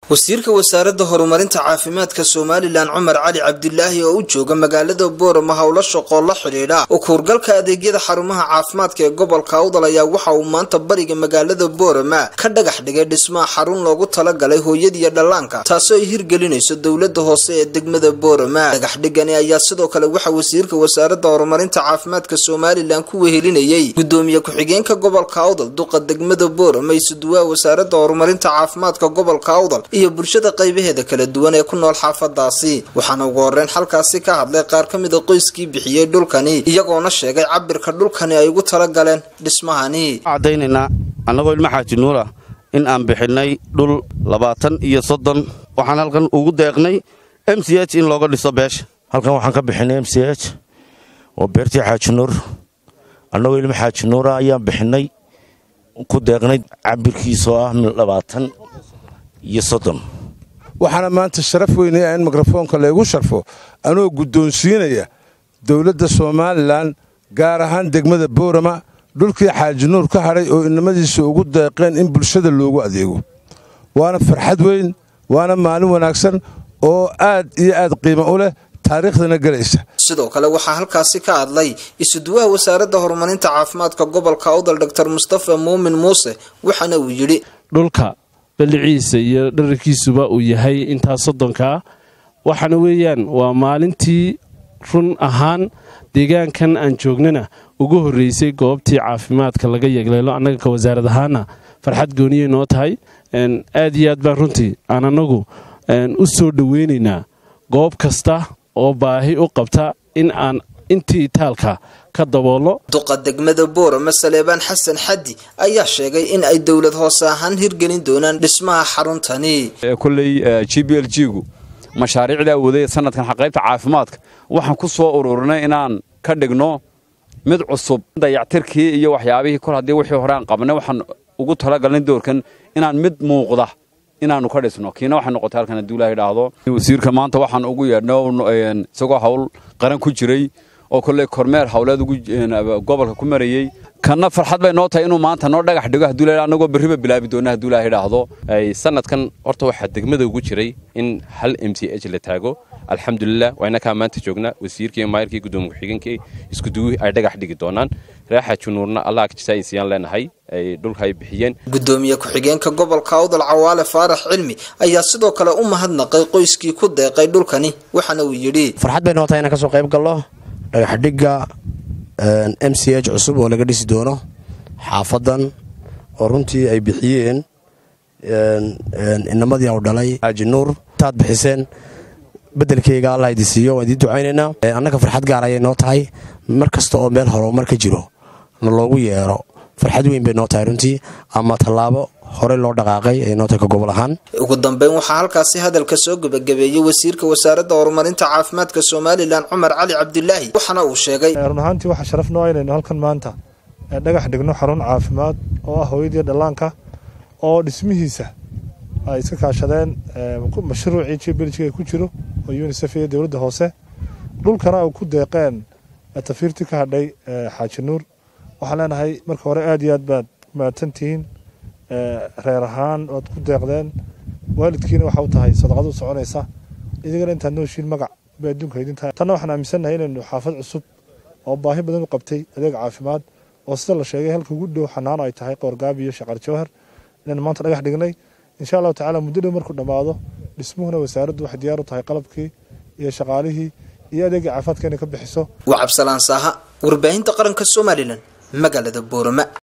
wasiirka wasaaradda horumarinta caafimaadka somalilan cumar cali cabdilaahi oo u jooga magaalada boorama howlo shaqoo la xidhiidha oo kuurgalka adeegyada xarumaha caafimaadka ee gobolka awdal ayaa waxa uu maanta bariga magaalada boorama ka dhagax dhigay dhismaha xarun loogu talagalay hooyadiiyo dhallaanka taasoo ay hirgelinayso dowlada hoose ee degmada boorama dhagaxdhigani ayaa sidoo kale waxa wasiirka wasaaradda horumarinta caafimaadka somalilan ku wehelinayay gudoomiye ku-xigeenka gobolka awdal duqa degmada boorama isuduwaha wasaaradda horumarinta caafimaadka gobolka awdal iyo bulshada qaybaheeda kala duwan ee ku nool xaafadaasi waxaana ugu horeyn halkaasi ka hadlay qaar ka mid a qoyskii bixiyey dhulkani iyagoona sheegay cabirka dhulkani ay ugu talagaleen dhismahani cadaynaynaa annagoo ilma xaaji nuura in aan bixinay dhul labaatan iyo soddon waxaan halkan ugu deeqnay m c h in looga dhiso beesha halkan waxaan ka bixinay m c h oo beertii xaaji nuur annagoo ilma xaaji nuura ayaan bixinay ku deeqnay cabirkiisoo ah labaatan iyo soddon waxaana maanta sharaf weynaya in mikrofoonka laygu sharfo anoo guddoonsiinaya dowladda somalilan gaar ahaan degmada boorama dhulkii xaaji nuur ka hadhay oo inamadiisa ugu deeqeen in bulshada loogu adeego waana farxad weyn waana maalin wanaagsan oo aad iyo aad qiimo u leh taariikhdana gelaysa sidoo kale waxaa halkaasi ka hadlay isuduwaha wasaaradda horumarinta caafimaadka gobolka awdal doctor mustafa muumin muuse waxaana uu yidhi dhulka balliciisa iyo dhararkiisuba uu yahay intaa soddonkaa waxaana weeyaan waa maalintii run ahaan deegaankan aan joognana ugu horreysay goobtii caafimaadka laga yegleelo annaga ka wasaarad ahaana farxad gooniyay noo tahay aad iyo aad baan runtii aan annagu u soo dhoweynaynaa goob kasta oo baahi u qabta in aan intii itaalka ka daboolno duqa degmada boorama saleebaan xasan xaddi ayaa sheegay in ay dowlad hoose ahaan hirgelin doonaan dhismaha xaruntani kolley g b l g gu mashaariicda awooday sanadkan qaybta caafimaadka waxaan ku soo ururinay inaan ka dhigno mid cusub dayactirkii iyo waxyaabihii kol haddii wixii hore aan qabnay waxaan ugu talagalnay doorkan inaan mid muuqda inaanu ka dhisno kiina waxay noqotay halkan hadduu ilaah idhaahdo wasiirka maanta waxaan ugu yeedhno isagoo hawl qaran ku jiray oo kolley kormeer hawleed gobolka ku marayey kanna farxad bay noo tahay inuu maanta noo dhagax dhigo hadduu ilaah annagoo berriba bilaabi doona hadduu ilaah idhaahdo sanadkan horta waxaa degmada ugu jiray in hal m c h la taago alxamdulilah waa inakaa maanta joognaa wasiirkii maayirkii gudoomiye ku-xigeenkii iskuduwii ay dhagax dhigi doonaan reexa junuurna allah jasaayisiyaan leenahay ay dhulka ay bixiyeen gudoomiye ku-xigeenka gobolka awdal cawaale faarax cilmi ayaa sidoo kale u mahadnaqay qoyskii ku deeqay dhulkani waxaana uu yidhi farxad bay noo tahay inaan ka soo qayb gallo dhagaxdhigga m c h cusub oo laga dhisi doono xaafadan oo runtii ay bixiyeen inamadii u dhalay xaaji nuur taad bixiseen bedelkeyga allah idi siiyo waan idiin ducaynaynaa annaga farxad gaar ayay noo tahay mar kasta oo meel horumar ka jiro na loogu yeero farxad weyn bay noo tahay runtii ama tallaabo horey loo dhaqaaqay ay noo tahay ka gobol ahaan ugu dambeyn waxaa halkaasi hadalka soo gebagabeeyey wasiirka wasaaradda horumarinta caafimaadka somalilan cumar cali cabdilaahi waxaana uu sheegay run ahaantii waxaa sharaf noo inaynu halkan maanta dhagax dhigno xarun caafimaad oo ah hooyadii dhallaanka oo dhismihiisa ay iska kaashadeen mashruucii jibiljiga ku jiro oo unisef iyo dowladda hoose dhulkana ay ku deeqeen tafiirtii ka hadhay xaaji nuur waxaan leenahay marka hore aad iyo aad baad mahadsantihiin reer ahaan oad ku deeqdeen waalidkiina waxa u tahay sadaqadu soconaysa idigana intaad nooshiin magac bay adduunka idintahay tanna waxaan aaminsannahay inaynu xaafad cusub oo baahi badan u qabtay adeeg caafimaad oo sida la sheegay halka ugu dhow xanaano ay tahay qoorgaabi iyo shaqar jawhar inaynu maanta dhagax dhignay insha allahu tacala muddo dhow markuu dhammaado dhismuhuna wasaaraddu waxay diyaar u tahay qalabkii iyo shaqaalihii iyo adeegii caafimaadka inay ka bixiso waa cabsalaan saaha warbaahinta qaranka somalilan magaalada boorama